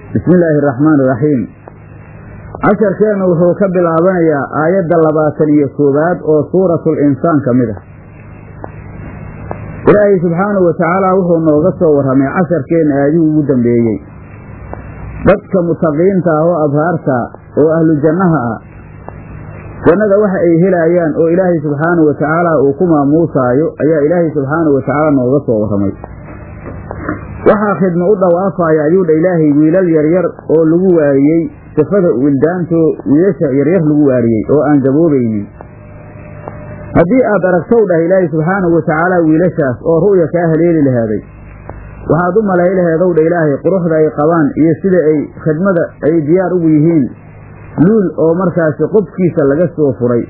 bismi illaahi araxmaan iraxiim casharkeennu wuxuu ka bilaabanayaa aayadda labaatan iyo koowaad oo suuratul insaan ka mid ah ilaahay subxaanahu wa tacaala wuxuu nooga soo warramay casharkeenna aadihii ugu dambeeyey dadka mutaqiinta ah oo abhaarta oo ahlu jannaha ah jannada waxa ay helaayaan oo ilaahay subxaanahu wa tacaala uu ku maamuusaayo ayaa ilaahay subxaanahu wa tacaala nooga soo warramay waxaa khidmo u dhawaafaya ayuu dha ilaahay wiilal yaryar oo lagu waariyey sifada wildaanto wiilasha yaryar lagu waariyey oo aan gaboobaynin haddii aad aragtow dhah ilaahay subxaanahu wa tacaala wiilashaas oo ru'ya kaa haleeli lahaaday waxaad u malay laheedow dha ilaahay quruxda ay qabaan iyo sida ay khidmada ay diyaar ugu yihiin luul oo markaasi qubkiisa laga soo furay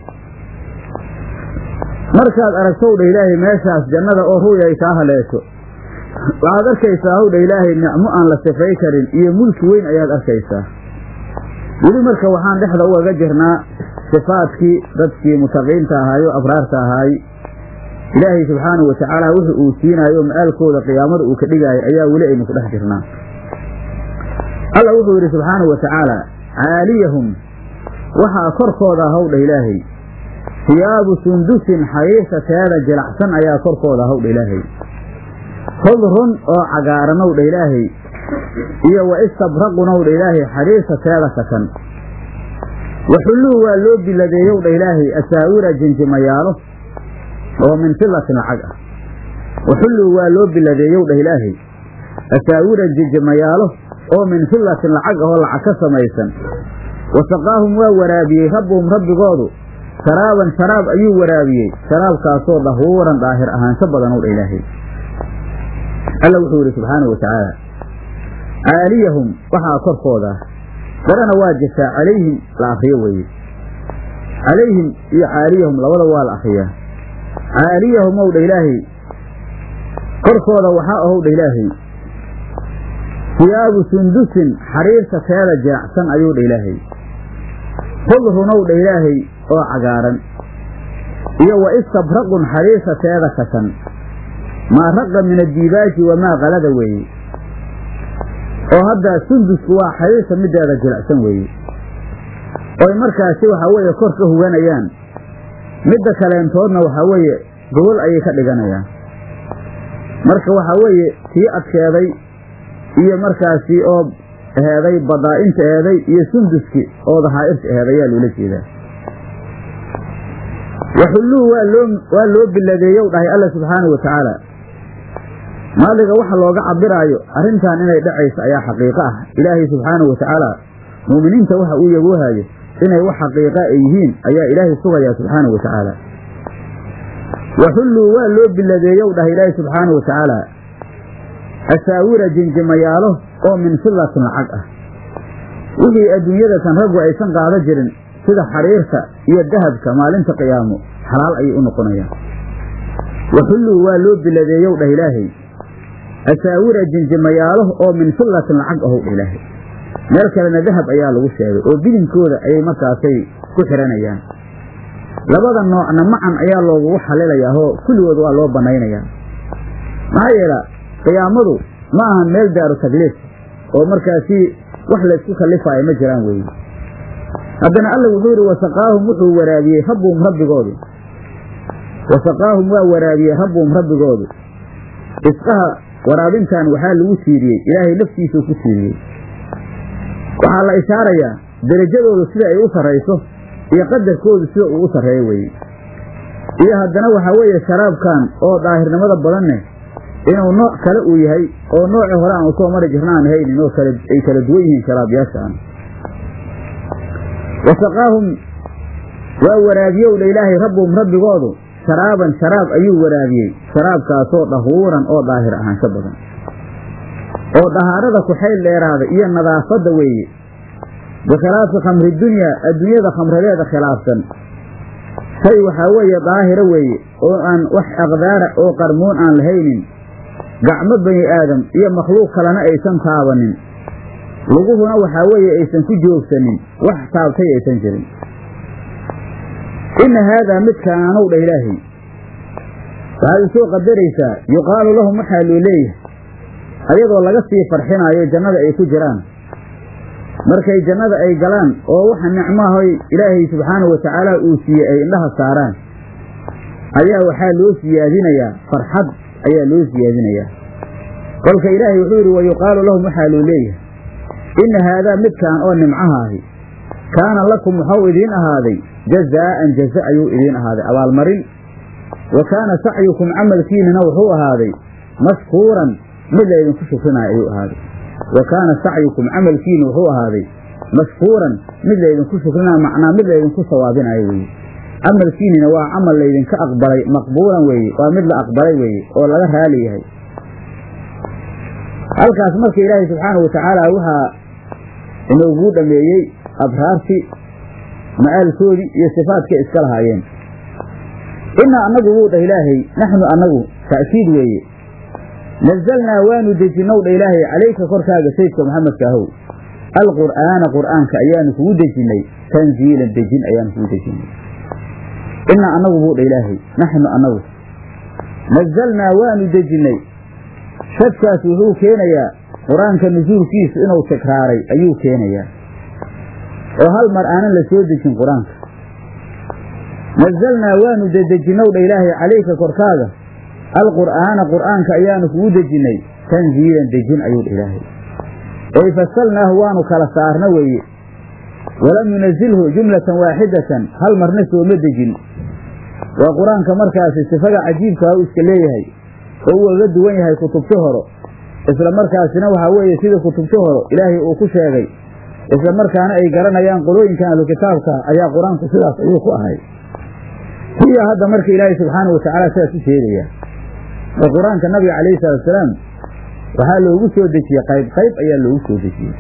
markaad aragtow dha ilaahay meeshaas jannada oo ru'ya ay kaa haleesho waxaad arkaysaa howdha ilaahay nicmo aan la sifay karin iyo mulki weyn ayaad arkaysaa weli marka waxaan dhexda ugaga jirnaa sifaadkii dadkii mutaqiinta ahaayo abraarta ahaay ilaahay subxaanahu wa tacaala wuxu uu siinaayo ma'aalkooda qiyaamada uu ka dhigaayo ayaa weli aynu ku dhex jirnaa alla wuxuu yidhi subxaanahu wa tacaala caaliyahum waxaa korkooda howdha ilaahay hiyaabu sundusin xariirta teeda jilacsan ayaa korkooda howdha ilaahay khudrun oo cagaaranow dha ilaahay iyo wa istabraqunw dha ilaahay xariirta teeda kakan waxulluu waa loo biladeeyow dha ilaahay asaawira jinjimayaalo oo min filatin lacag ah waxulluu waa loo biladeeyow dhah ilaahay asaawira jinjimayaalo oo min filatin lacag ahoo lacag ka samaysan wasaqaahum waa waraabiyey rabbuhum rabbigoodu sharaaban sharaab ayuu waraabiyey sharaabkaasoo dahuuran daahir ahaansho badanow dha ilaahay alla wuxuu yidhi subxaanahu wa tacaala caaliyahum waxaa korkooda darana waa jirtaa calayhim la akriyo weeye calayhim iyo caaliyahum labada waa la akriyaa caaliyahum ow dha ilaahay korkooda waxaa ahow dha ilaahay hiyaabu sundusin xariirta teeda jiracsan ayuu dha ilaahay khudrunow dha ilaahay oo cagaaran iyo wa istabraqun xariirta teeda kasan maa raqa min addiibaaji wamaa kalada weeye oo hadda sundusku waa xariirta mideeda jilicsan weeye oy markaasi waxaa weeye kor ka huganayaan midda kaleentoodna waxaa weeye gobol ayay ka dhiganayaan marka waxaa weeye tii adkeeday iyo markaasi oo eheeday badaa'inta eheeday iyo sunduski oo dahaa'irta eheed ayaa loola jeedaa waxulluu waa loo waa loo biladeeyow dhahay alla subxaanahu wa tacaala maaliga waxa looga cabiraayo arrintan inay dhacayso ayaa xaqiiqo ah ilaahay subxaanahu wa tacaala mu'miniinta waxa uu yagoohayo inay wax xaqiiqa ay yihiin ayaa ilaahay sugayaa subxaanahu wa tacaala waxulluu waa loo biladeeyow dhahay ilaahay subxaanahu wa tacaala asaawira jinjimayaalo oo min fillatin lacag ah wixii adduunyadatan raggu aysan qaada jirin sida xariirta iyo dahabka maalinta qiyaamo xalaal ayay u noqonayaan waxulluu waa loo biladeeyow dhah ilaahay asaawira jinjimayaalo oo min fillatin lacag ahow dha ilaahay meel kalena dahab ayaa lagu sheegay oo bilinkooda ayay markaasay ku xihanayaan labada noocna macan ayaa loogugu xalilayaa oo kulligood waa loo bannaynayaa maxaa yeela qiyaamadu ma ahan meel daaru takliif oo markaasi wax laysku kallifaayo ma jiraan weeye haddana alla wuxuu yidhi wasaqaahum wuxuu waraabiyey rabbuhum rabbigoodu wasaqaahum waa waraabiyey rabbuhum rabbigoodu isqaha waraabintan waxaa lagu tiiriyey ilaahay laftiisuu ku tiiriyey waxaa la ishaarayaa derajadoodu sida ay u sarrayso iyo qadarkoodu sida uu u sarreeyo weeye iyo haddana waxaa weeye sharaabkan oo daahirnimada badanne inuu nooc kale uu yahay oo noocii hore aan usoo mari jirna aan haynin oo kale ay kala duwan yihiin sharaabyaashaan wasaqaahum waa waraabiyow dha ilaahay rabbuhum rabbigoodu sharaaban sharaab ayuu waraabiyey sharaabkaasoo dahuuran oo daahir ahaansho badan oo dahaarada ku xayl dheeraada iyo nadaafadda weeye bikhilaafi khamri dunyaa adduunyada khamradeeda khilaafsan shay waxaa weeye daahira weeye oo aan wax aqdaara oo qarmoon aan lahaynin gacmo bani aadam iyo makhluuq kalena aysan taabanin luguhuna waxaa weeye aysan ku joogsanin wax taabtay aysan jirin inna haadaa midkaanow dha ilaahay waxaad isoo qadaraysaa yuqaalu lahum waxaa loo leeyahay ayadoo laga sii farxinaayo jannada ay ku jiraan markay jannada ay galaan oo waxa nicmahoy ilaahay subxaanahu watacaala uu siiyey ay indhaha saaraan ayaa waxaa loo siyaadinayaa farxad ayaa loo siyaadinayaa kolka ilaahay wuxuu yidhi wayuqaalu lahum waxaa loo leeyahay inna haadaa midkaan oo nimcaha ahi kaana lakum waxau idiin ahaaday jazaa'an jaza ayuu idiin ahaaday abaalmarin wa kaana sacyukum camalkiinina wuxuu ahaaday mashkuuran mid laydinku shukrinaayo ayuu ahaaday wa kaana sacyukum camalkiina wuxuu ahaaday mashkuuran mid laydinku shukrinaayo macnaa mid laydinku sawaabinayo weeye camalkiinina waa camal laydinka aqbalay maqbuulan weeye waa mid la aqbalay weeye oo laga raali yahay halkaas marka ilaahay subxaanahu watacaala waxaa inoogu dhameeyey abraartii ma'aalkoodii iyo sifaadkay iska lahaayeen innaa annagu wuu dhah ilaahay naxnu annagu ta'kiid weeye nazalnaa waanu dejinow dha ilaahay calayka korkaaga saydka maxamedka ahow alqur'aana qur'aanka ayaanu kugu dejinnay tanziilan dejin ayaanu kugu dejinnay innaa annagu buu dha ilaahay naxnu annagu nazalnaa waanu dejinnay shadkaas wuxuu keenayaa qur-aanka nusuulkiisu inuu tikraaray ayuu keenayaa oo hal mar aanan la soo dejin qur-aanka nazalnaa waanu dedejinow dha ilaahay calayka korkaaga alqur'aana qur'aanka ayaanu kugu dejinnay tanziilan dejin ayuu dha ilaahay ey fasalnaahu waanu kala saarna weeye walam yunazilhu jumlatan waaxidatan hal marna sooma dejin waa qur-aanka markaasi sifada cajiibkaa u iska leeyahay oo uu uga duwan yahay kutubti horo isla markaasina waxaa weeye sida kutubti horo ilaahay uu ku sheegay isla markaana ay garanayaan qolooyinkan ahlu kitaabka ayaa qur-aanku sidaas ayuu ku ahay hiya hadda marka ilaahay subxaanahu watacaala sidaas u sheegaya oo qur-aanka nabiga calayhi salaatusalaam waxaa loogu soo dejiyey qayb qayb ayaa loogu soo dejiyey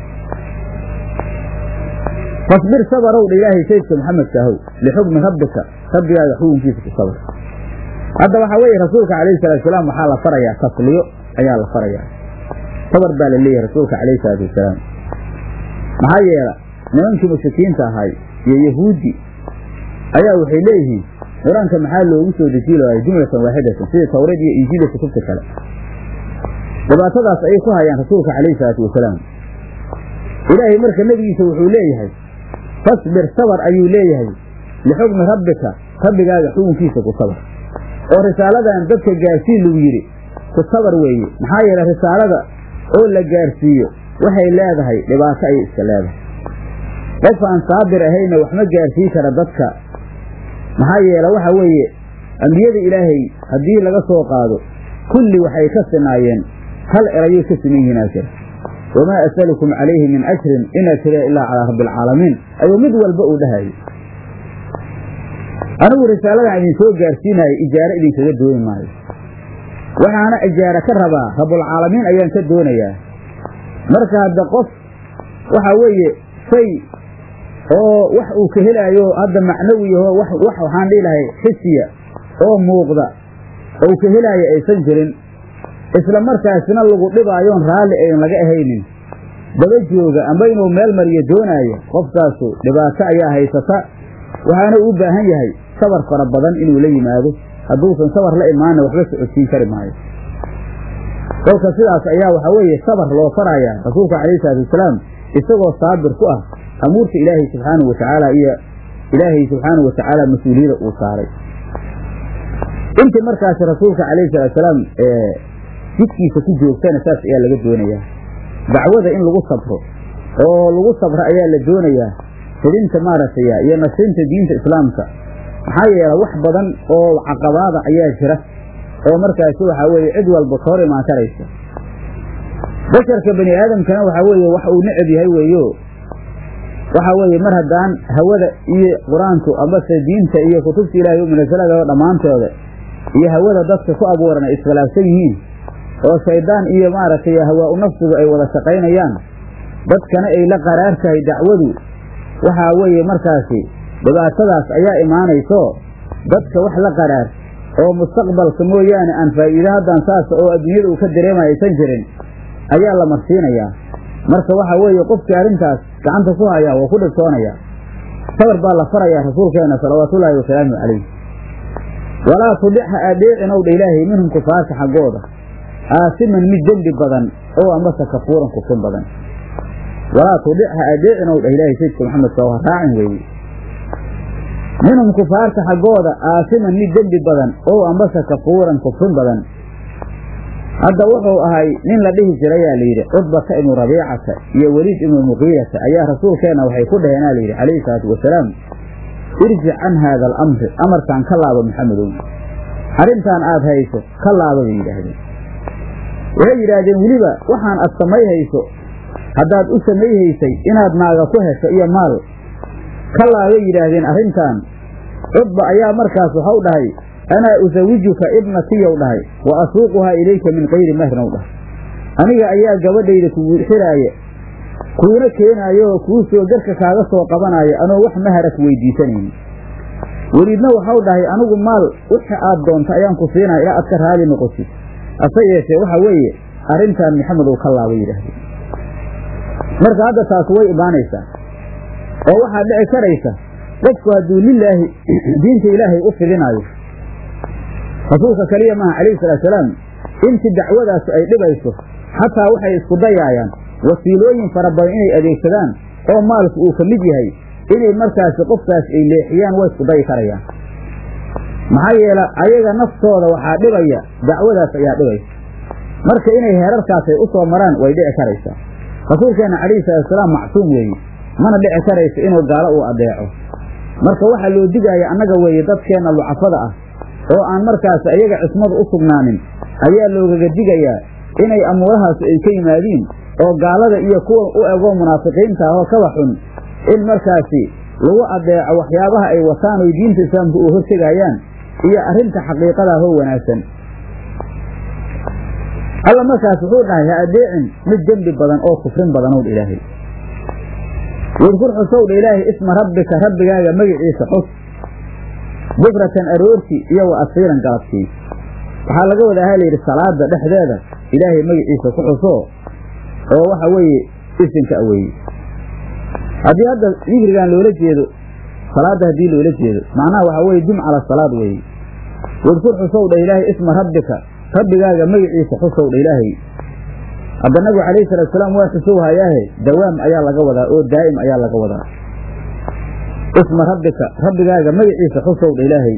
fasbir sabarow dha ilaahay saydka maxamedka ahow lixukmi rabbika rabbigaaga xukunkiisa ku sabar hadda waxaa weeye rasuulka calayhi salaatusalaam waxaa la farayaa tasliyo ayaa la farayaa sabar baa la leeyahay rasuulka calayhi salaatu wasalaam maxaa yeela nimankii mushrikiinta ahay iyo yahuuddi ayaa waxay leeyihiin qur-aanka maxaa loogu soo dejiyi lahay jumlatan waaxidatan sida tawreed iyo injiil iyo kutubta kale dhibaatadaas ayay ku hayaan rasuulka calayhi salaatu wasalaam ilaahay marka nebigiisa wuxuu leeyahay fasbir sabar ayuu leeyahay lixukmi rabbika rabbigaaga xukunkiisa ku sabar oo risaaladan dadka gaarsiin lagu yidhi ku sabar weeye maxaa yeelay risaalada oo la gaarsiiyo waxay leedahay dhibaato ayay iska leedahay qof aan saabir ahayna wax ma gaarsiin kara dadka maxaa yeele waxa weeye ambiyada ilaahay haddii laga soo qaado kulli waxay ka sinaayeen hal erayay ka siman yihiin aa jira wamaa asalukum calayhi min ajrin in ajriya ilaa calaa rabbi alcaalamiin ayuu mid walba uu dhahayay anigu risaaladan idin soo gaarsiinayo ijaaro idinkaga dooni maayo waxaana ijaaro ka rabaa rabbulcaalamiin ayaan ka doonayaa marka hadda qof waxa weeye shay oo wax uu ka helaayo hadda macnawiyaho wax waxaan dhihi lahay xisiya oo muuqda ou ka helaayo aysan jirin isla markaasina lagu dhibaayoon raalli ayn laga ahaynin daba jooga amba inuu meel mariyo doonaayo qofkaasu dhibaato ayaa haysata waxaana u baahan yahay sabar fara badan inuu la yimaado hadduusan sabar la imaanna waxba socodsiin kari maayo kolka sidaas ayaa waxaa weeye sabar loo farayaa rasuulka calayhi salaatu wasalaam isagoo saabir ku ah amuurta ilaahay subxaanahu watacaala iyo ilaahay subxaanahu watacaala mas-uuliyada uu saaray intii markaasi rasuulka calayhi salaatusalaam jidkiisa ku joogtana saas ayaa laga doonayaa dacwada in lagu sabro oo lagu sabro ayaa la doonayaa fidinta maaragtay iyo nasrinta diinta islaamka maxaa yeele wax badan oo caqabaada ayaa jira oo markaasi waxaa weeye cid walba ka hor imaan karaysa basharka bani aadamkana waxaa weeye wax uu necab yahay weeyo waxaa weeye mar haddaan hawada iyo qur-aanku ambase diinta iyo kutubta ilaahay u munasalada dhammaantooda iyo hawada dadka ku abuuran ay iskhilaafsan yihiin oo shaydaan iyo maaragtay hawaa-u nafsigu ay wada shaqaynayaan dadkana ay la qaraar tahay dacwadu waxaa weeye markaasi dhibaatadaas ayaa imaanayso dadka wax la qaraar oo mustaqbalka mooyaane aan faa'iido haddaan saas oo adduunyada uu ka dareemaya aysan jirin ayaa la marsiinayaa marka waxaa weeye qofkii arrintaas gacanta ku hayaa waa ku dhibtoonaya sabar baa la farayaa rasuulkeena salawaatullaahi wasalaamu calayh walaa tudic ha aadheecin ow dha ilaahay minhum kufaarka xaggooda aasiman mid dembi badan oo amase kafuuran kufin badan walaa tudic ha adeecin ow dhah ilaahay sayidka maxamedka oo ha raacin weeye minhum kufaarta xaggooda aasiman mid dembi badan ow ambase kafuuran kufrin badan hadda wuxuu ahay nin la dhihi jirayaa layidhi cudbata ibnu rabiicata iyo weliid ibnu muqiirata ayaa rasuulkeenna waxay ku dhaheenaa layidhi calayhi salaatu wasalaam irjic can haada alamri amarkaan ka laabo maxamedow arrintaan aad hayso ka laaba bay yidhaahdeen waxay yidhaahdeen weliba waxaan aad samayhayso haddaad u samayhaysay inaad naaga ku hesho iyo maal ka laabay yidhaahdeen arrintan cudba ayaa markaas waxau dhahay anaa usawijuka ibnatiyow dhahay wa asuuquhaa ilayka min kayri mahrin ow dhahay aniga ayaa gabadhayda kugu xiraaya kuuna keenaayo oo kuu soo garka kaaga soo qabanaayo anoo wax mahara ku weydiisanaynin weliidna waxau dhahay anigu maal wixi aad doonta ayaan ku siinaya ilaa aad ka raali noqotid hase yeeshee waxa weeye arrintan maxamedow ka laaba yidhaahdeen marka hadda taas way imaanaysaa oo waxaa dhici karaysa qofku hadduu lilaahi diinta ilaahay u fidinaayo rasuulka keliya maaha calayhi salaatusalaam intii dacwadaasu ay dhibayso xataa waxay isku dayaayaan wasiilooyin fara badan inay adeegsadaan oo maalku uu ka mid yahay inay markaasi qofkaas ay leexiyaan way isku dayi karayaan maxaa yeele ayaga naftooda waxaa dhibaya dacwadaas ayaa dhibaysa marka inay heerarkaasay u soo maraan way dhici karaysaa rasuulkeenna calayhi salaatusalaam macsuum weeye mana dhici karayso inuu gaalo uu adeeco marka waxaa loo digaaya annaga weeye dadkeenna lucafada ah oo aan markaas ayaga cismadu u sugnaanin ayaa loogaga digayaa inay amuurahaas ay ka yimaadiin oo gaalada iyo kuwa u egoo munaafiqiinta ah oo kaba xun in markaasi lagu adeeco waxyaabaha ay wataan oy diinta islaamka u hortegayaan iyo arrinta xaqiiqadaa hoo wanaagsan alla markaas wuxuu dhahay ha adeecin mid dembi badan oo kufrin badanow dha ilaahay wadkur xusow dha ilaahay isma rabbika rabbigaaga magiciisa xus bukratan aroorti iyo wa asiilan galabtii waxaa laga wadaa ha layidhi salaada dhexdeeda ilaahay magaciisa ku xuso oo waxa weeye isinka aweeye haddii hadda dikrigan loola jeedo salaadda haddii loola jeedo macnaha waxaa weye dum cala salaad weeye wadkur xusow dha ilaahay isma rabbika rabbigaaga magaciisa xusow dha ilaahay hadda nabigu calayhi salatu salaam waa xusow hayaahe dawaam ayaa laga wadaa oo daa'im ayaa laga wadaa isma rabbika rabbigaaga magaciisa xusow dha ilaahay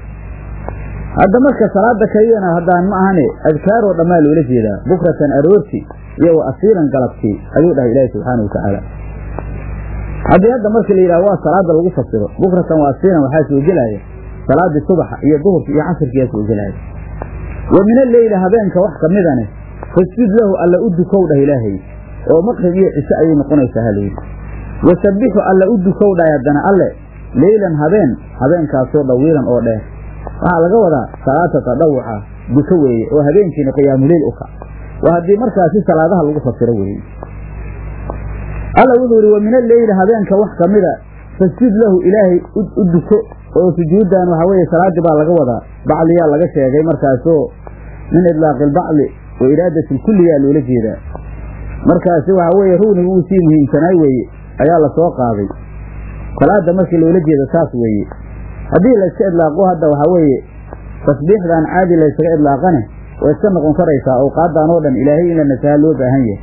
hadda marka salaada keliyana haddaan ma ahane adkaaroo dhammaa loola jeedaa bukratan aroorti iyo wa asiilan galabtii ayuu dhahay ilaahi subxaana wa tacaala haddii hadda marka la yidhaha waa salaada lagu fasiro bukratan wa asiilan waxaa soo gelaya salaadii subaxa iyo duhurka iyo casirkiyaa soo gelaya wa min alleyli habeenka wax ka midane fasjud lahu alla u dukow dhah ilaahay oo maqrib iyo cisho ayay noqonaysaa halayidhi wasabbixu alla u dukow dhahay haddana alle leylan habeen habeenkaasoo dhawiilan oo dheer waxaa laga wadaa salaata tadawuca duko weeye oo habeenkiina qiyaamuleyl u kac waa haddii markaasi salaadaha lagu fasiro weeye alla wuxuu yidhi wa min alleyli habeenka wax ka mida fasjud lahu ilaahay u duko oo sujuuddan waxaa weeye salaaddii baa laga wadaa bacliyaa laga sheegay markaasoo min idlaaqi albacli wa iraadati lkulliyaa loola jeedaa markaasi waxaa weeye rugniga uu sii muhiimsanaay weeye ayaa la soo qaaday salaadda markii loola jeedo saas weeye haddii layska idlaaqo hadda waxaa weeye tasbiixdan caadi laysaga idlaaqane way iska noqon karaysaa awqaadan oo dhan ilaahay in la nasaha loo baahan yahay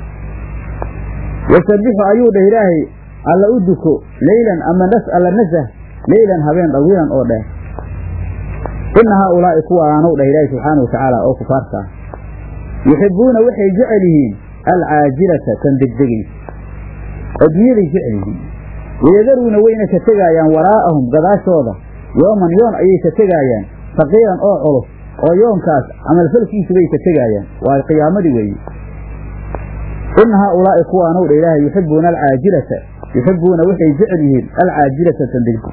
wasabbixu ayuu dhah ilaahay alla u duko leylan ama nas alla nasah leylan habeen dhawiilan oo dheer inna haaulaa'i kuwaanow dhah ilaahay subxaana wa tacaala oo kufaarta ah yuxibbuuna waxay jecel yihiin alcaajilata tan degdegaysa adduunyaday jecel yihiin wayadaruuna wayna ka tegaayaan waraa'ahum gadaashooda yooman yoon ayay ka tegaayaan faqiiran oo culus oo yoonkaas camalfalkiisu bay ka tegaayaan waa qiyaamadii weeye inna haaulaa'i kuwaanow dha ilaahay yuxibbuuna alcaajilata yuxibbuuna waxay jecel yihiin alcaajilata tan degdeg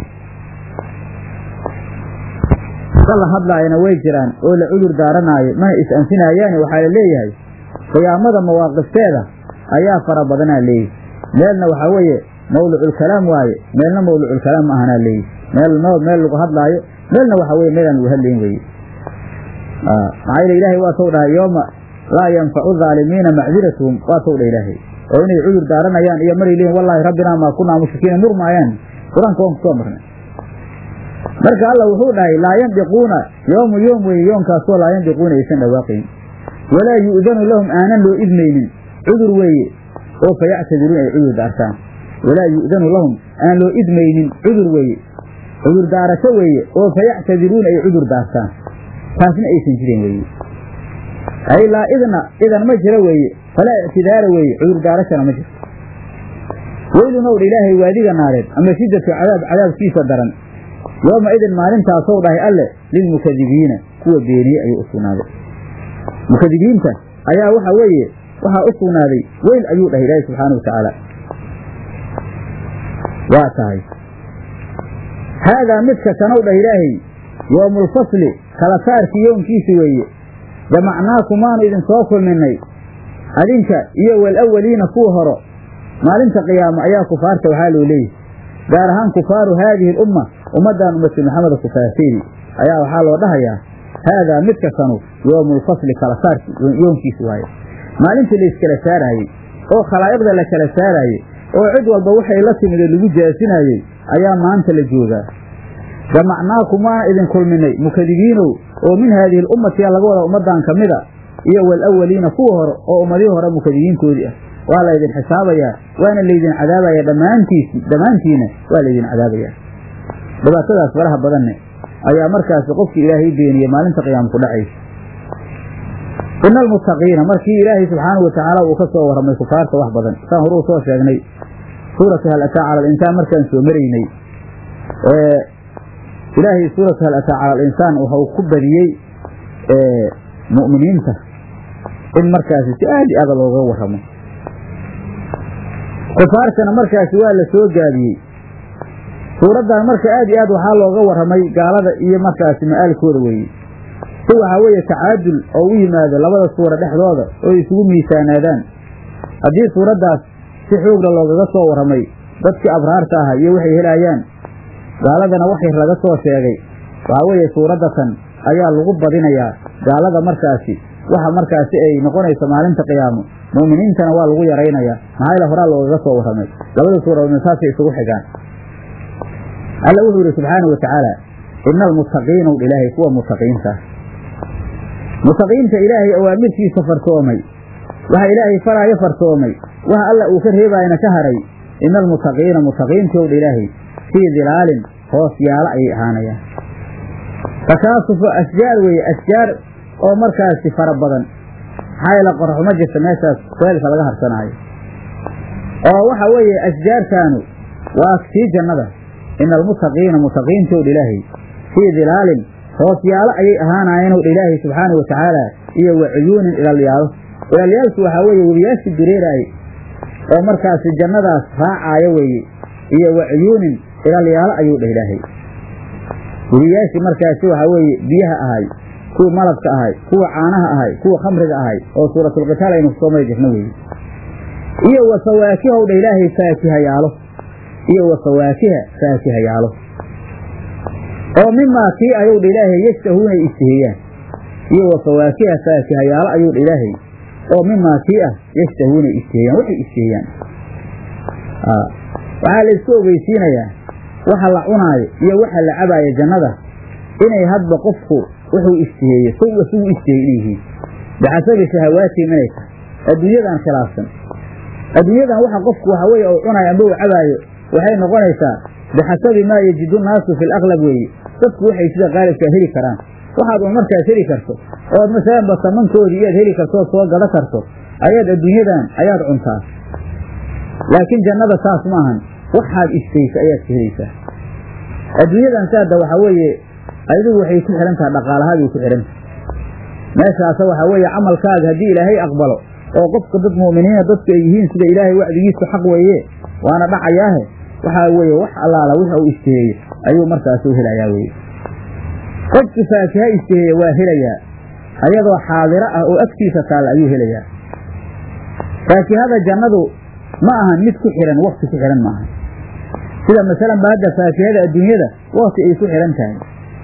la hadlaayana way jiraan oo la cudur daaranaayo mana is-anfinaayaani waxaa la leeyahay qiyaamada mawaaqifteeda ayaa fara badanaa leeyihi meelna waxaa weeye mawluculkalaam waaye meelna mawluculkalaam ma ahanaa leeyihi meel meel lagu hadlaayo meelna waxaa weye meelaan lagu hadlayn weye maxaa yele ilaahay waa tow dhahay yooma laa yanfacu dhaalimiina macdiratuhum waa tow dha ilaahay oo inay cudur daaranayaan iyo maray leeyihin wallaahi rabbinaa maa kunaa mushrikiina murmaayaan qur-aanka waan kusoo marnay marka alla wuxuu dhahay laa yandiquuna yoomu yoom weeye yoonkaasoo laa yandiquuna aysan dhawaaqayn walaa yu'danu lahum aanan loo idmaynin cudur weeye oo fayactadiruun ay cudur daartaan walaa yu'danu lahum aan loo idmaynin cudur weeye cudur daarasho weeye oo fayactadiruun ay cudur daartaan taasna aysan jirin weeye ay laa idna idan ma jiro weeye falaa ictidaara weeye cudur daarashana ma jirto weylun ow dha ilaahay waadiga naareed ama shiddatu cadaab cadaabkiisa daran yooma idin maalintaasow dhahay alle lilmukadibiina kuwa beeniyey ayuu u sugnaaday mukadibiinta ayaa waxa weeye waxaa u sugnaaday weyl ayuu dhahay ilaahay subxaana wa tacaala waa tahay haadaa midka kanow dhah ilaahay yoomulfasli kala saarkii yoomkiisi weeye jamacnaakum waanu idinsoo kulminay adinka iyo walawaliina kuwa horo maalinta qiyaamo ayaa kufaarta waxaa loo leeyahy gaar ahaan kufaaru haadihi alumma ummaddan ummati maxameda kufaarteedii ayaa waxaa loo dhahayaa haadaa midka kanu yoomulfasli kala saarki yoomkiisi waaye maalintii layskala saaraayey oo khalaa'iqda la kala saaraayey oo cid walba waxay la timide lagu jaasinaayey ayaa maanta la joogaa jamacnaakum waana idin kulminay mukadibiinow oo min haadihi alummatiya laga wada ummaddan ka mida iyo walawaliina kuwa hore oo ummadihii hore mukadibiintoodii ah waa laydin xisaabayaa waana laydin cadaabaya dhammaantiisi dhammaantiina waa laydin cadaabayaa dhibaatadaas faraha badanne ayaa markaasi qofkii ilaahay beeniyey maalinta qiyaama ku dhacaysa ina almuttaqiina markii ilaahay subxaanahu watacaala uu ka soo warramay kufaarta wax badan saan horuu soo sheegnay suuratu hal ataa cala alinsaan markaan soo maraynay ilaahay suuratu hal ataa cala alinsaan waxau ku badiyey mu'miniinta in markaasi si aad i aada looga warramo kufaartana markaasi waa la soo gaabiyey suuraddan marka aad iyo aad waxaa looga warramay gaalada iyo markaasi ma'aalkooda weeye si waxaa weeye tacaadul oo u yimaado labada suura dhexdooda oo isugu miisaanaadaan haddii suuraddaas si xoogla loogaga soo warramay dadkii abraarta aha iyo waxay helaayaan gaaladana wax yar laga soo sheegay waxaa weeye suuraddatan ayaa lagu badinayaa gaalada markaasi waxa markaasi ay noqonayso maalinta qiyaamo mu'miniintana waa lagu yaraynayaa maxaa yaele horaa loogaga soo warramay labada suuradoodna saasay isugu xigaan alla wuxuu yidhi subxaana wa tacaala ina almuttaqiina u ilaahay kuwa muttaqiinta ah muttaqiinta ilaahay awaamirtiisa farsoomay waxa ilaahay faraayo farsoomay waxa alla uu ka reebaayana ka haray ina almuttaqiina muttaqiintii ow dha ilaahay fii dilaalin hoos yaalo ayay ahaanayaan takaasufo ashjaar weeye ashjaar oo markaasi fara badan maxaa yeele qorax ma jirta meeshaas kuleelka laga harsanaayo oo waxa weeye ashjaartaanu waa sii jannada ina almuttaqiina muttaqiintii ow dha ilaahay fii dilaalin hoosyaalo ayay ahaanaayeen ow dha ilaahay subxaanau watacaala iyo wa cuyuunin ilaalyaalo ilaalyaalku waxaa weeye webiyaashii dureeraaye oo markaasi jannadaas raacaayo weeye iyo wa cuyuunin ilaalyaalo ayuu dhah ilaahay webiyaashii markaasi waxaa weeye biyaha ahay kuwa malabka ahay kuwa caanaha ahay kuwa khamriga ahay oo suuratulqitaal aynu kusoo mari jirno weeye iyo wa fawaakihow dha ilaahay faakihayaalo iyo wa fawaakiha faakihayaalo oo mimaa kii ayuu dha ilaahay yashtahuuna ay isteheeyaan iyo wa fawaakiha faakihayaalo ayuu dha ilaahay oo mimaa kii ah yashtahuuna ay isteheeyaan waxay isteheeyaan waxaa la isku ogeysiinayaa waxa la cunaayo iyo waxa la cabaayo jannada inay hadba qofku wuxuu isteheeye suwa sugu isteeyey inay yihiin bixasabi shahawaatihim inay tahay adduunyadan khilaafsan adduunyadan waxa qofku waxa weeye uu cunaayo amba uu cabaayo waxay noqonaysaa bixasabi maa yajidu naasu fi laqlab weeye dadku waxay sida qaalibkaa heli karaan waxaad un markaas heli karto ood masalan basamankoodii iyaad heli karto ood soo gado karto ayaad adduunyadan ayaad cuntaa laakiin jannada saas ma ahan waxaad istaysa ayaad ka helaysaa adduunyadan saada waxaa weeye adigu waxay ku xidhan tahay dhaqaalahaagay ku xidhan tahay meeshaasa waxaa weeye camalkaaga haddii ilaahay aqbalo oo qofka dad mu'miniina dadku ay yihiin sida ilaahay wacdigiisu xaq weeye waana dhacayaahe waxaa weeye wax allaala wix uu isteheeye ayuu markaas u helayaa weye qofki faakiha isteheeye waa helayaa ayadoo xaadiro ah oo agtiisa taalla ayuu helayaa faakihada jannadu ma ahan mid ku xidhan wakti ku xidhan maaha sida masalan ba hadda faakihada adduunyada wakti ay ku xidhan tahay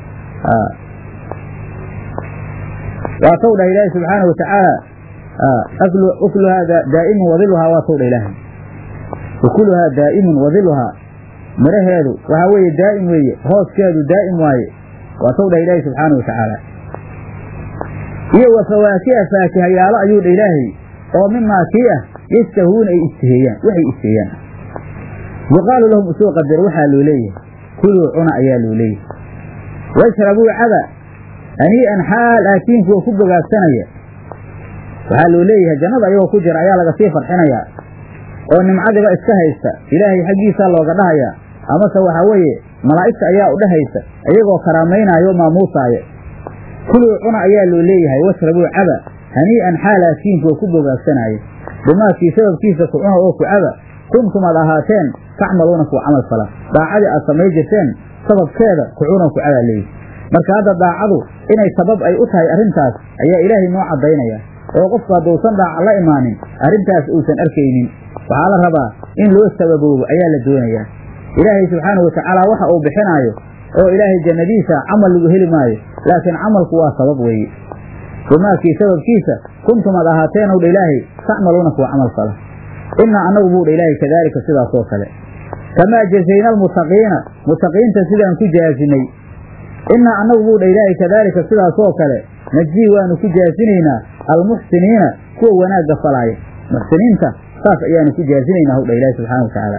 waa taw dhah ilaahi subxaana wa tacaala ukluhaa daa'imun wadiluhaa waa taw dha ilaahay ukuluhaa daa'imun wadiluhaa miraheedu waxaa weeye daa'im weeye hooskeedu daa'im waaye waa taw dhah ilaahi subxaana wa tacaala iyo wa fawaakiha faakihayaalo ayuu dha ilaahay oo mimaa kii ah yastahuuna ay isteheeyaan waxay isteeyaan yuqaalu lahum usoo qadar waxaa loo leeyahay kuluu cuna ayaa loo leeyahay washrabuu caba hanii'an xaal aakiin kuwa ku bogaagsanaya waxaa loo leeyahay jannada ayagoo ku jira ayaa laga sii farxinayaa oo nimcadiba iska haysta ilaahay xaggiisaa looga dhahayaa amase waxaa weeye malaa'igta ayaa u dhahaysa iyagoo karaamaynaayo o maamuusaaya kuluu cuna ayaa loo leeyahay washrabuu caba hanii'an xaal aakiin kuwa ku bogaagsanaya bimaakii sababkiisa ku cuna oo ku caba kuntum aad ahaateen tacmaluuna kuwa camal fala daacadii aad samay jirteen sababkeeda ku cuna ku cabaa leeyihi marka hadda daacadu inay sabab ay u tahay arrintaas ayaa ilaahay noo caddaynaya oo qofku hadduusan daaca la imaanin arrintaas uusan arkaynin waxaa la rabaa in loo sababoobo ayaa la doonayaa ilaahay subxaanahu watacaala waxa uu bixinaayo oo ilaahay jannadiisa camal lagu heli maayo laakiin camalku waa sabab weeye bimaakii sababkiisa kuntum aad ahaateen owdha ilaahay tacmaluuna kuwa camal fala innaa annagu buu dha ilaahay kadaalika sidaas oo kale kamaa jazayna almuttaqiina muttaqiinta sidaan ku jaasinay innaa annagu buu dha ilaahay kadaalika sidaas oo kale najzii waanu ku jaasinaynaa almuxsiniina kuwa wanaagga falaaya muxsiniinta saas ayaanu ku jaasinaynaa howdha ilaahi subxana watacaala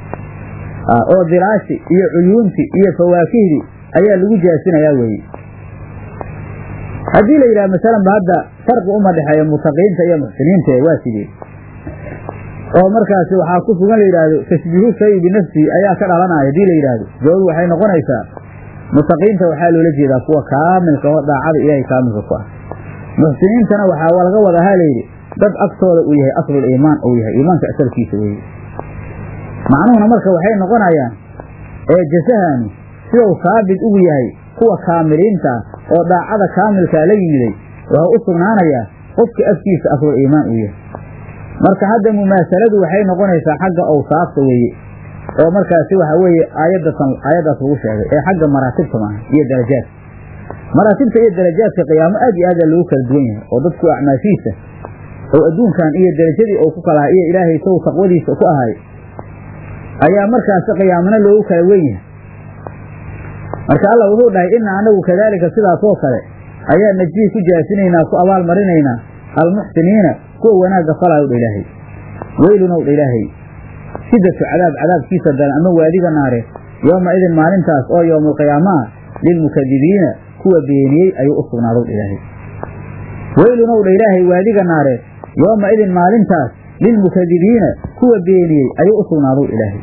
oo dilaashi iyo cuyuunti iyo fawaakihdi ayaa lagu jaasinayaa weeye haddii la yidhaha masalanba hadda farqi uma dhexeeya muttaqiinta iyo muxsiniinta waa sidee oo markaasi waxaa ku sugan la yidhaahdo tashbiihu shayi binafsihi ayaa ka dhalanaya hadii la yidhaahdo jawaab waxay noqonaysaa muttaqiinta waxaa loola jeedaa kuwa kaamilka oo daacada ilaahay kaamilka ku ah muxsiniintana waxaa laga wadahaa layidhi dad agtooda uu yahay aslul iimaan uu yahay iimaanka asalkiisa weeye macnuhuna marka waxay noqonayaan ee jasahanu sidau saabit ugu yahay kuwa kaamiliinta ah oo daacada kaamilkaa la yimiday wuxuu u sugnaanayaa qofka afkiisa aslul iimaan uu yahay marka hadda mumaasaladu waxay noqonaysaa xagga awsaafta weeye oo markaasi waxa weeye aayadatan aayaddaas lagu sheegay ee xagga maraatibta maaha iyo darajaadka maraatibta iyo darajaadka qiyaamo aad iyo aadaa loogu kala duwan yahay oo dadku acmaashiisa oo adduunkan iyo darajadii uu ku kalahay iyo ilaahay sow taqwadiisa ku ahay ayaa markaasi qiyaamana loogu kala wen yahay marka alla wuxuu dhahay ina anagu kadaalika sidaas oo kale ayaa najii ku jaasinaynaa ku abaal marinaynaa almuxsiniina kuwa wanaagga falaayo dha ilaahay weylunow dha ilaahay shidatu cadaab cadaabkiisa daran ama waadiga naare yooma idin maalintaas oo yowmaalqiyaama ah lilmukadibiina kuwa beeniyey ayuu u sugnaadow dha ilaahay weylunow dha ilaahay waadiga naare yooma idin maalintaas lilmukadibiina kuwa beeniyey ayuu u sugnaadow ilaahay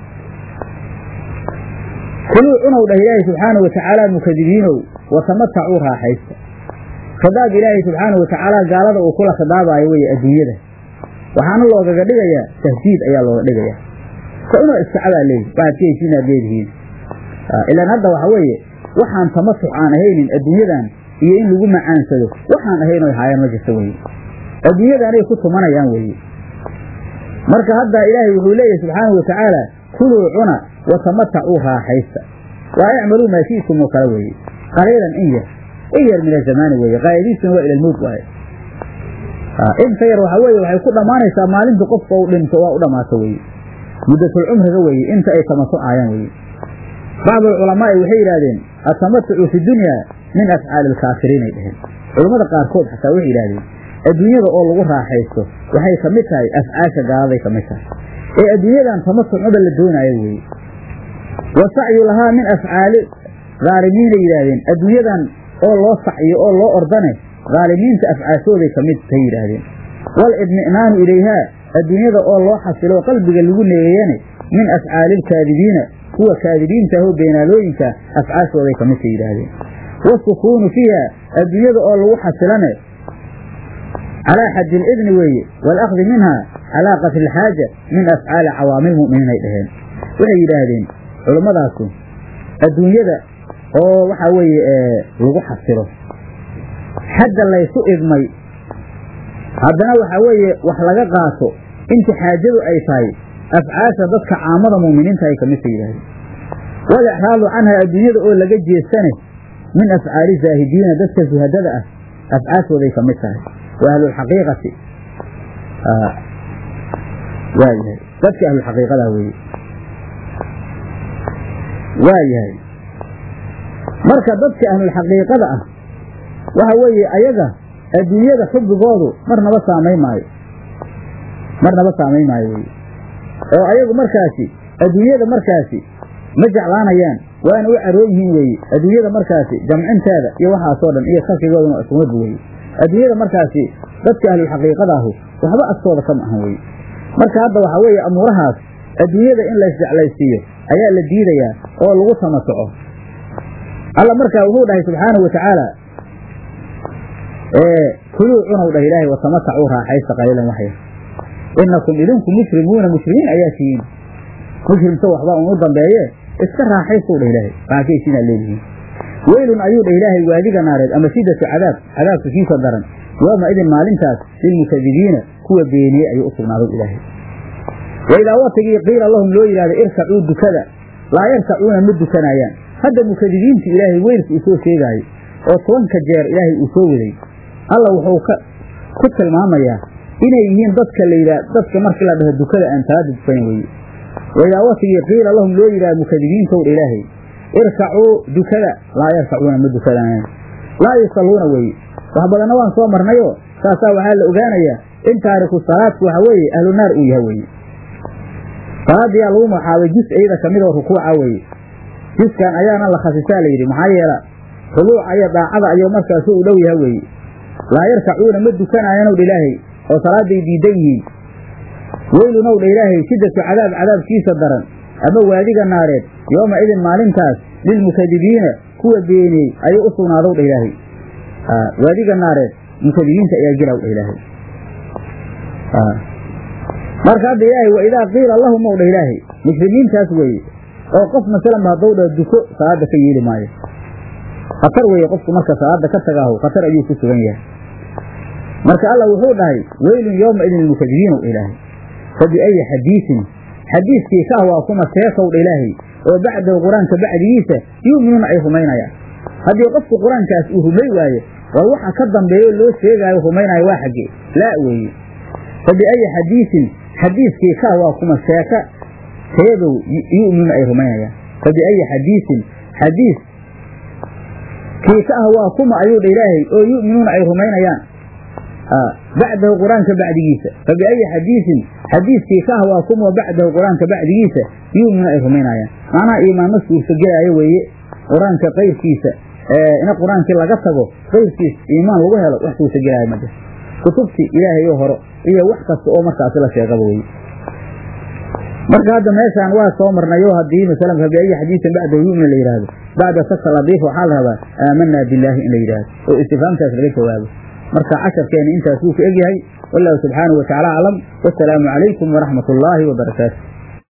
kuluu cunow dhah ilaahay subxaanau watacaala mukadibiinow watamatacuu raaxaysta khidaab ilaahay subxaanau watacaala gaalada uu kula khidaabaayo weye adduunyada waxaana loogaga dhigayaa tahdiid ayaa looga dhigayaa ka inoo iskacabaa leeyihi waxaad ka heshiinaad leedihiin ilaan hadda waxa weeye waxaan tamasuc aan ahaynin adduunyadan iyo in lagu macaansado waxaan ahayn oy haayaan ma jirta weye adduunyadanay ku tumanayaan weeye marka hadda ilaahay wuxuu leeyahy subxaanau watacaala kuluu cuna watamatacuu raaxaysta waa icmaluu maa shi'tum oo kale weeye qaliilan in yar in yar min azamaani weeye qaayadiisuna waa ila lmowt waaye inta yar waxa weeye waxay ku dhammaanaysaa maalinta qofka uu dhinto waa u dhammaato weeye muddatul cumriga weeye inta ay tamasucaayaan weeye bacdu alculamaa'i waxay yidhahdeen atamatucu fi dunya min afcaali alkaafiriin ay dheheen culammada qaarkood xataa waxay yidhahdeen adduunyada oo lagu raaxaysto waxay ka mid tahay afcaasha gaaladay ka mid tahay ee adduunyadan tamasucmada la doonaayo weeye wa sacyu lahaa min afcaali haalimiinay yidhaahdeen adduunyadan oo loo sacyo oo loo ordane haalimiinta afcaashooday ka mid tay yidhaahdeen waalidmi'naanu ilayhaa adduunyada oo loo xasilo qalbiga lagu neeyeeyane min afcaali alkaadibiina kuwa kaadibiinta ahoo beenaalooyinka afcaashooday ka midka yidhaahdeen wasukuunu fiiha adduunyada oo lagu xasilane calaa xaddi lidni weeye waalakdi minha calaa qasri ilxaaja min afcaali cawaamil mu'miniin ay dhaheen waxay yidhaahdeen culummadaasi adduunyada oo waxaa weeye lagu xasilo xadda laysu idmay haddana waxaa weeye wax laga qaato inta xaajadu ay tahay afcaasha dadka caamada mu'miniinta ay ka midka yidhahdeen walexraadu canha adduunyada oo laga jeestane min afcaali zaahidiina dadka suhadada ah afcaashooday ka mid tahay wa ahlulxaqiiqati waayahay dadka ahlulxaqiiqada weeye waa yahay marka dadka ahlulxaqiiqada ah waxa weeye ayaga adduunyada xubbigoodu marnaba saamayn maayo marnaba saamayn maayo weye oo ayagu markaasi adduunyada markaasi ma jeclaanayaan waana u caroon yihiin weeye adduunyada markaasi jamcinteeda iyo waxaasoo dhan iyo khalqigoodana waa iskumadba weye adduunyada markaasi dadka ahlulxaqiiqada ahu waxba agtooda kama ahan weye marka hadda waxaa weeye amuurahaas adduunyada in laysjeclaysiiyo ayaa la diidayaa oo lagu tamasuco alla markaa wuxuu dhahay subxaanahu watacaala kuluu cunow dhah ilaahay watamatacuu raaxaysta qaliilan waxyar inakum idinku musrimuuna muslimiin ayaa tihiin muslimta waxba un u dambeeye iska raaxaystow dhah ilaahay raakaysiinaad leedihiin weylun ayuu dhah ilaahay waadiga naareed ama shidatu cadaab cadaabka kiisa daran yooma idin maalintaas lilmukadibiina kuwa beeniyey ayuu u sugnaaday ilaahay waidaa watigii qiila lahum loo yidhahda irkacuu dukada laa yarkacuuna ma dukanayaan hadda mukadibiintu ilaahay weylka uu soo sheegaayo oo tobanka jeer ilaahay uu soo waday alla wuxuu ku tilmaamayaa inay yihiin dadka layidhah dadka markii la dhaho dukada aan salaada dukanan weye waidaa watigii qiila lahum loo yidhaha mukadibiintowdha ilaahay irkacuu dukada laa yarkacuuna ma dukadaayan laa yusalluuna weye wax badanna waan soo marnayoo saasaa waxaa la ogaanayaa in taariku salaadku waxa weeye ahlu naar uu yahay weye salaadiyaa lagu magacaabay jus iyada ka mid oo rukuuca weeye juskan ayaana la khasisaa la yidhi maxaa yeela rubuuca iyo daacada ayuu markaasu u dhow yaha weeye laa yarkacuuna ma dukanaayanw dha ilaahay oo salaaday diidan yihiin weylunow dha ilaahay shiddatu cadaab cadaabkiisa daran ama waadiga naareed yooma idin maalintaas lilmukadibiina kuwa beeniyey ayuu u sugnaadow dha ilaahay waadiga naareed mukadibiinta ayaa gelaw dha ilaahay marka hadda ilaahay wa idaa qiila lahum ow dha ilaahay muslimiintaas weeye oo qof masalanba haddou dha duko salaada ka yeeli maayo khatar weeye qofku marka salaada ka tagaahu khatar ayuu ku sugan yahay marka alla wuxuu dhahay weylun yooma idin lilmukadibiin ilaahay fa biayi xadiisin xadiiskii ka ah waa kuma seekow dha ilaahay oo bacdahu qur-aanka bacdigiisa yu'minuuna ay rumaynayaan haddii qofku qur-aankaas uu rumay waayo war waxa ka dambeeyo loo sheegaayo rumaynayo waa xaggee laa weeye fa biayi xadiisin xadiiskii ka ah waa kuma seeka teedow yu'minuuna ay rumaynayaan fa biayi xadiisin xadiis kii ka ah waa kuma ayuu dha ilaahay oo yu'minuuna ay rumaynayaan bacdahu qur-aanka bacdigiisa fa biayi xadiisin xadiiskii ka ah waa kuma bacdahu qur-aanka bacdigiisa yu'minuuna ay rumaynayaan macnaha iimaan ma suurtagelaayo weeye qur-aanka qayrkiisa in qur-aankii laga tago qayrkiis iimaan lagu helo wax suurtagelaayo ma jir kutubtii ilaahayo horo iyo wax kasta oo markaasi la sheegaba weye marka hadda meeshaan waa soo marnayo haddii masalan fa biayi xadiisin bacdahu yu'min la yidhaahdo bacda saka ladiif waxaa la rabaa aamanaa billaahi in la yidhaahdo oo istifhaamtaas laga jawaabo marka casharkeena intaas wuu ku egyahay wallahu subxaanahu watacaala aclam wasalaamu calaykum waraxmat ullaahi wabarakaatu